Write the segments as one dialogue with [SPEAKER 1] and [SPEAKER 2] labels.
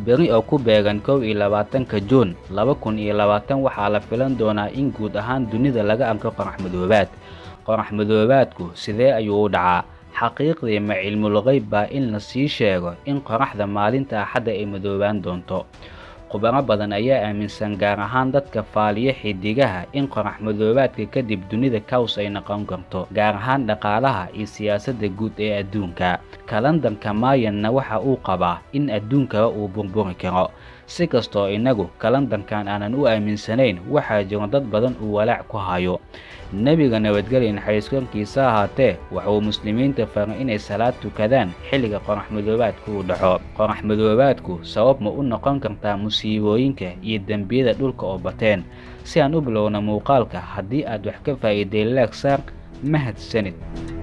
[SPEAKER 1] beri oo ku beegan kow iyo labaatanka juun laba kun iyo labaatan waxaa la filan doonaa in guud ahaan dunida laga arko qorax madoobaad qorax madoobaadku sidee ayuu u dhacaa xaqiiqdii ma cilmul qeyb baa in la sii sheego in qoraxda maalinta axadda ay madoobaan doonto khubaro badan ayaa aaminsan gaar ahaan dadka faaliya xidigaha in qorax madoobaadka kadib dunida kaws ay noqon karto gaar ahaan dhaqaalaha iyo siyaasadda guud ee adduunka kalandarka maayanna waxa uu qabaa in adduunkaba uu burburi karo si kastoo innagu kalandarkan aanan u aaminsanayn waxaa jiro dad badan uu walaac ku hayo nebiga nabadgelya naxariiskorkiisa ahaatee waxauu muslimiinta faray inay salaad tukadaan xilliga qorax madoobaadku uu dhaco qorax madoobaadku sabab ma u noqon kartaa musiibooyinka iyo dembiyada dhulka oo bateen si aan u bilowna muuqaalka haddii aad wax ka faa'iiday laagsaar mahadsanid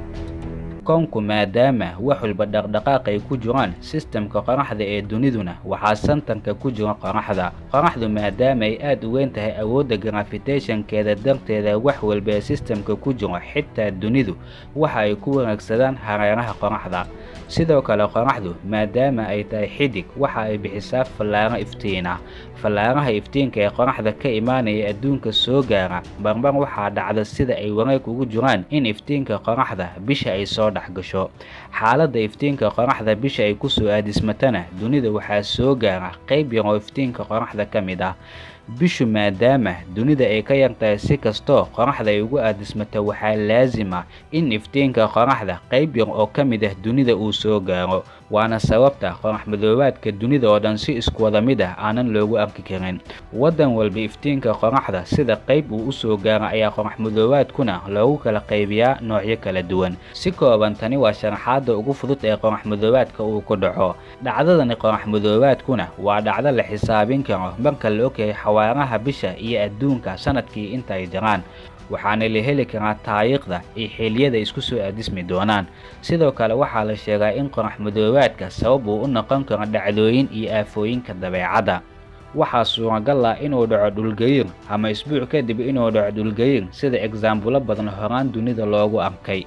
[SPEAKER 1] koonku maadaama wax walba dhaqdhaqaaq ay ku jiraan sistamka qoraxda ee duniduna waxaa santanka ku jira qoraxda qoraxdu maadaama ay aad u weyn tahay awoodda grafitationkeeda darteeda wax walba ee sistamka ku jiro xitaa dunidu waxa ay ku wanaagsadaan hareeraha qoraxda sidoo kale qoraxdu maadaama ay tahay xidig waxa ay bixisaa fallaaro iftiin ah fallaaraha iftiinka ee qoraxda ka imaanaya adduunka soo gaara barbar waxaa dhacda sida ay wareeg ugu jiraan in iftiinka qoraxda bisha ay soo dhexgasho xaaladda iftiinka qoraxda bisha ay kusoo aadismatana dunida waxaa soo gaara qayb yar oo iftiinka qoraxda ka mid ah bishu maadaama dunida ay ka yartahay si kastoo qoraxda ay ugu aadismato waxaa laasima in iftiinka qoraxda qayb yar oo ka mid ah dunida uu soo gaaro waana sababta qorax madoobaadka dunida oo dhan si isku wada mid ah aanan loogu arki karin waddan walba iftiinka qoraxda sida qayb uu usoo gaaro ayaa qorax madoobaadkuna loogu kala qaybiyaa noocyo kala duwan si kooban tani waa sharaxaadda ugu fudud ee qorax madoobaadka uu ku dhaco dhacdadani qorax madoobaadkuna waa dhacdo la xisaabin karo marka la ogyahay xawaaraha bisha iyo adduunka sanadkii inta ay jiraan waxaana la heli karaa taariikhda iyo xiliyada isku soo aadismi doonaan sidoo kale waxaa la sheegaa in qorax madoobaadka sabab uu u noqon karo dhacdooyin iyo aafooyinka dabeecadda waxaa suuragal ah inuu dhaco dhulgariir ama isbuuc kadib inuu dhaco dhulgariir sida egsaambulo badan horaan dunida loogu arkay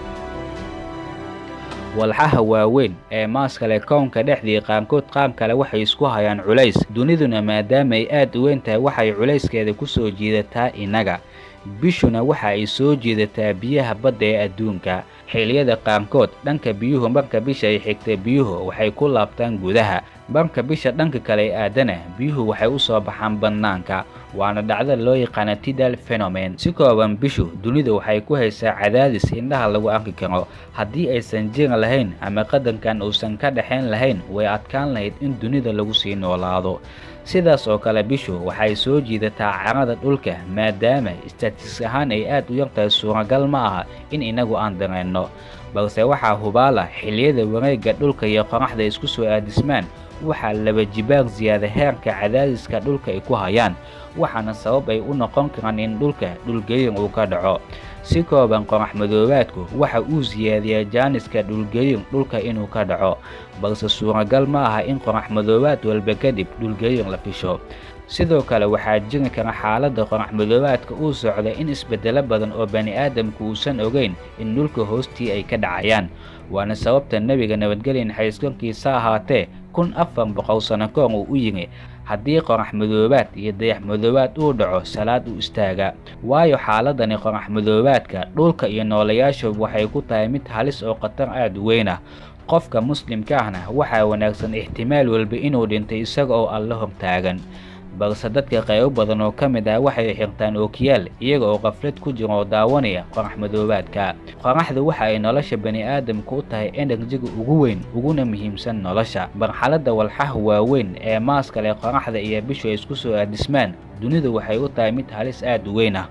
[SPEAKER 1] walxaha waaweyn ee maaskale kownka dhexdii qaarkood qaar kale waxay isku hayaan culays duniduna maadaama ay aad u weyn tahay waxay culayskeeda ku soo jiidataa innaga bishuna waxa ay soo jiidataa biyaha badda ee adduunka xilliyada qaarkood dhanka biyuhu marka bisha ay xigta biyuhu waxay ku laabtaan gudaha marka bisha dhanka kale aadana biyuhu waxay u soo baxaan bannaanka waana dhacda loo yaqaana tidal phenomen si kooban bishu dunida waxay ku haysaa cadaadis indhaha lagu arki karo haddii aysan jiri lahayn ama qadankan uusan ka dhexayn lahayn way adkaan lahayd in dunida lagu sii noolaado sidaas oo kale bishu waxay soo jiidataa carada dhulka maadaama istaatiis ahaan ay aad u yartahay suuragal ma aha in inagu aan dareenno balse waxaa hubaala xilliyada wareegga dhulka iyo qoraxda isku soo aadismaan waxaa laba jibaar siyaada heerka cadaadiska dhulka ay ku hayaan waxaana sabab ay u noqon karaan in dhulka dhulgariir uu ka dhaco si kooban qorax madoobaadku waxa uu siyaadiyaa jaaniska dhulgariir dhulka inuu ka dhaco balse suuragal ma aha in qorax madoobaad walba kadib dhulgariir la fisho sidoo kale waxaa jiri kara xaaladda qorax madoobaadka uu socda in isbeddelo badan oo bani aadamku uusan ogeyn in dhulka hoostii ay ka dhacayaan waana sababta nebiga nabadgelya naxariiskorkiisa ahaatee kun afar boqol sano koor uu u yimi haddii qorax madoobaad iyo dayax madoobaad uu dhaco salaad u istaaga waayo xaaladani qorax madoobaadka dhulka iyo noolayaashu waxay ku tahay mid halis oo khatar aad u weyn ah qofka muslimka ahna waxaa wanaagsan ixtimaal walba inuu dhintay isaga oo alla hortaagan balse dadka qaybo badan oo ka mid ah waxay xirtaan ookiyaal iyaga oo qaflad ku jira oo daawanaya qorax madoobaadka qoraxdu waxa ay nolosha bani aadamka u tahay enerjiga ugu weyn uguna muhiimsan nolosha marxaladda walxaha waaweyn ee maaskale qoraxda iyo bishu ay isku soo aadismaan dunidu waxay u tahay mid halis aad u weyn ah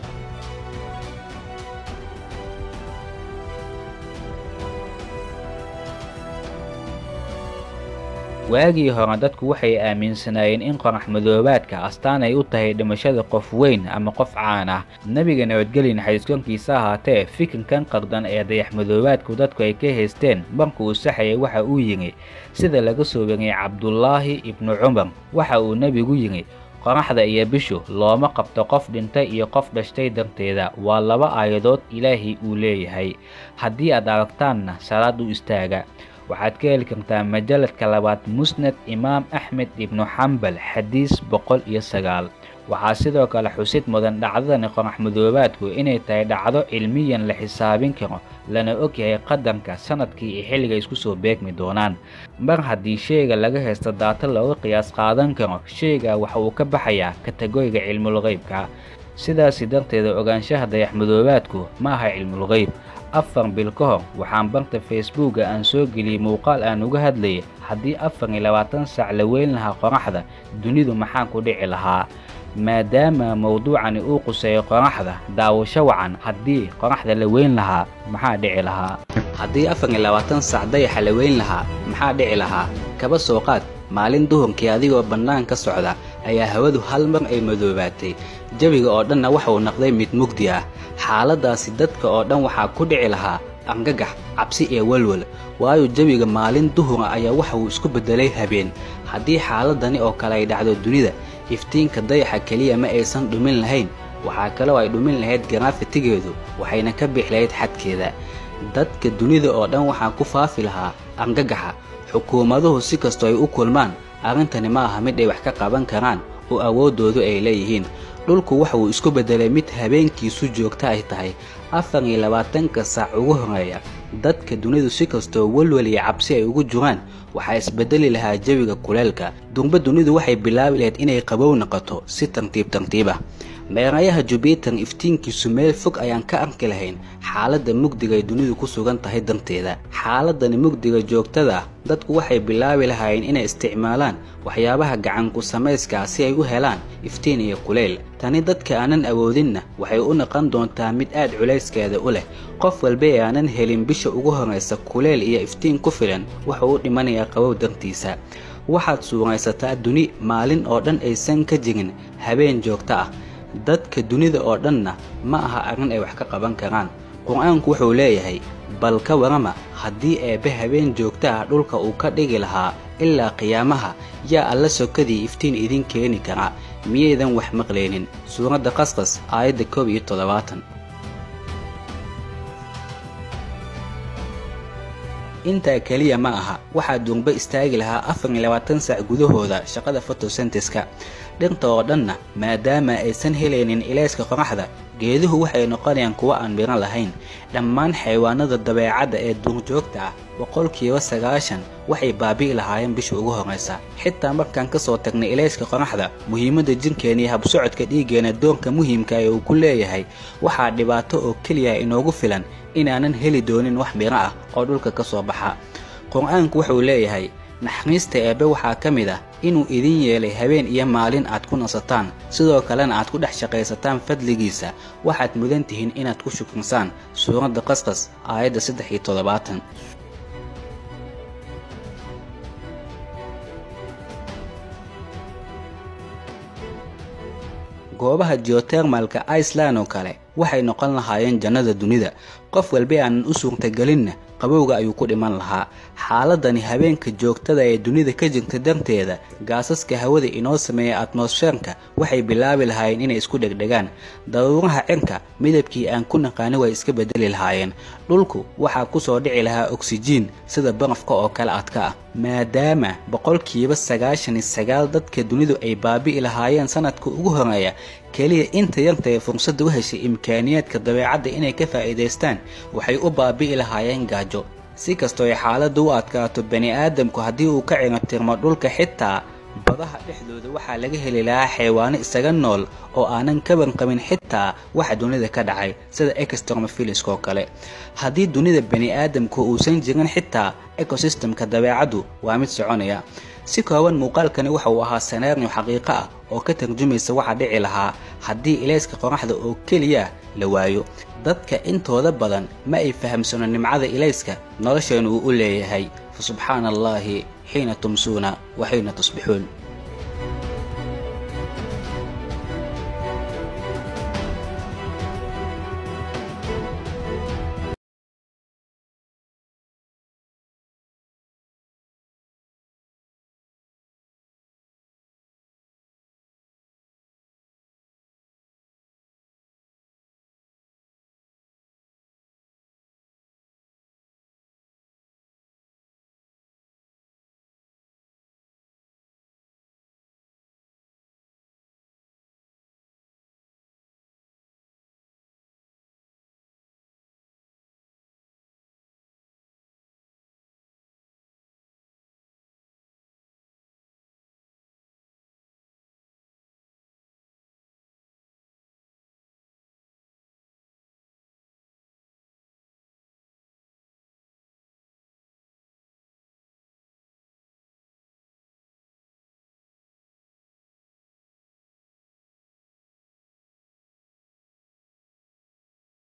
[SPEAKER 1] waagii hore dadku waxay aaminsanaayeen in qorax madoobaadka astaan ay u tahay dhimashada qof weyn ama qof caan ah nebiga nabadgelya naxariiskorkiisa ahaatee fikirkan qardan ee dayax madoobaadku dadku ay ka haysteen marka uu saxayay waxa uu yidhi sida laga soo wariyey cabdulaahi ibnu cumar waxa uu nebigu yidhi qoraxda iyo bishu looma qabto qof dhintay iyo qof dhashtay darteeda waa laba aayadood ilaahay uu leeyahay haddii aad aragtaanna salaad u istaaga waxaad ka heli kartaa majaladka labaad musnad imaam axmed ibnu xambal xadiis boqol iyo sagaal waxaa sidoo kale xusid mudan dhacdadani qorax madoobaadku inay tahay dhacdo cilmiyan la xisaabin karo lana ogyahay qadarka sanadkii iyo xilliga isku soo beegmi doonaan mar haddii sheyga laga haysto daata looga qiyaas qaadan karo sheyga waxa uu ka baxayaa kategoriga cilmulqeybka sidaasi darteeda ogaanshaha dayaxmadoobaadku ma aha cilmulqeyb afar bil ka hor waxaan barta facebooka aan soo geliyey muuqaal aan uga hadlayay haddii afar iyo labaatan saac la weyn lahaa qoraxda dunidu maxaan ku dhici lahaa maadaama mowduucani uu quseeyo qoraxda daawasho wacan haddii qoraxda la weyn lahaa maxaa dhici lahaa
[SPEAKER 2] haddii afar iyo labaatan saac dayaxa la weyn lahaa maxaa dhici lahaa kaba soo qaad maalin duhurkii adigoo bannaan ka socda ayaa hawadu hal mar ay madoobaatay jawiga oo dhanna waxauu noqday mid mugdi ah xaaladdaasi dadka oo dhan waxaa ku dhici lahaa argagax cabsi iyo walwal waayo jawiga maalin duhura ayaa waxa uu isku beddelay habeen haddii xaaladani oo kale ay dhacdo dunida iftiinka dayaxa keliya ma aysan dhumin lahayn waxaa kaloo ay dhumin lahayd garaafitigeedu waxayna ka bixi lahayd xadkeeda dadka dunida oo dhan waxaa ku faafi lahaa argagaxa xukuumaduhu si kastoo ay u kulmaan arrintani ma aha mid ay wax ka qaban karaan oo awooddoodu ay leeyihiin dhulku waxa uu isku beddelay mid habeenkiisu joogta ay tahay afar iyo labaatanka saac ugu horeeya dadka dunidu si kastoo welwel iyo cabsi ay ugu jiraan waxaa isbedeli lahaa jawiga kuleelka durba dunidu waxay bilaabi lahayd inay qabow noqoto si tartiib tartiib ah meerayaha jubiter iftiinkiisu meel fog ayaan ka arki lahayn xaaladda mugdiga ay dunidu ku sugan tahay danteeda xaaladani mugdiga joogtada ah dadku waxay bilaabi lahaayeen inay isticmaalaan waxyaabaha gacanku samayskaa si ay u helaan iftiin iyo kuleyl tani dadka aanan awoodinna waxay u noqon doontaa mid aad culayskeeda u leh qof walba ee aanan helin bisha ugu horraysa kuleyl iyo iftiin ku filan wuxuu u dhimanayaa qabow dartiisa waxaad suuraysataa duni maalin oo dhan aysan ka jirin habeen joogto ah dadka dunida oo dhanna ma aha arrin ay wax ka qaban karaan qur-aanku wuxuu leeyahay bal ka warama haddii eebbe habeen joogto ah dhulka uu ka dhigi lahaa ilaa qiyaamaha yaa alla sokadii iftiin idin keeni karaa miyaydan wax maqlaynin suuradda qasqas aayadda koob iyo toddobaatan intaa keliya ma aha waxaa duurba istaagi lahaa afar iyo labaatan saac gudahooda shaqada fotosenteska dhirta oo dhanna maadaama aysan helaynin ilayska qoraxda geeduhu waxay noqonayaan kuwo aan midho lahayn dhammaan xayawaanada dabeecadda ee duurjoogta ah boqolkiiba sagaashan waxay baabi'i lahaayeen bisha ugu horraysa xitaa markaan ka soo tagnay ilayska qoraxda muhiimadda jirkeena iyo habsocodka dhiiggeena doonka muhiimka ee uu ku leeyahay waxaa dhibaato oo keliya inoogu filan inaanan heli doonin wax midho ah oo dhulka ka soo baxa qur-aanku wuxuu leeyahay naxariista eebbe waxaa ka mid ah inuu idin yeelay habeen iyo maalin aad ku nasataan sidoo kalena aad ku dhex shaqaysataan fadligiisa waxaad mudan tihiin inaad ku shukrinsaan suuradda qasqas aayadda saddex iyo toddobaatan goobaha geotermalka iceland oo kale waxay noqon lahaayeen jannada dunida qof walba aanan u suurtagelinna qabowga ayuu ku dhiman lahaa xaaladani habeenka joogtada ee dunida ka jirta darteeda gaasaska hawada inoo sameeya atmosfeerka waxay bilaabi lahaayeen inay isku dhegdhegaan daruuraha cirka midabkii aan ku naqaani way iska bedeli lahaayeen dhulku waxaa kusoo dhici lahaa oksijiin sida barafka oo kale adka ah maadaama boqolkiiba sagaashan iyo sagaal dadka dunidu ay baabi'i lahaayeen sanadka ugu horeeya keliya inta yarta ee fursadda u heshay imkaaniyaadka dabeecadda inay ka faa'iidaystaan waxay u baabi'i lahaayeen gaajo si kastoo ay xaaladdu u adkaato bani aadamku haddii uu ka cirabtirmo dhulka xitaa badaha dhexdooda waxaa laga heli lahaa xayawaano isaga nool oo aanan ka banqabin xitaa waxa dunida ka dhacay sida extromofiliska oo kale haddii dunida bani aadamku uusan jirin xitaa ecosystemka dabeecaddu waa mid soconaya si kooban muuqaalkani waxa uu ahaa sanaaryo xaqiiqo ah oo ka tarjumaysa waxa dhici lahaa haddii ilayska qoraxda oo keliya la waayo dadka intooda badan ma ay fahamsano nimcada ilayska nolosheenu uu u leeyahay fa subxaana allaahi xiina tumsuuna wa xiina tusbixuun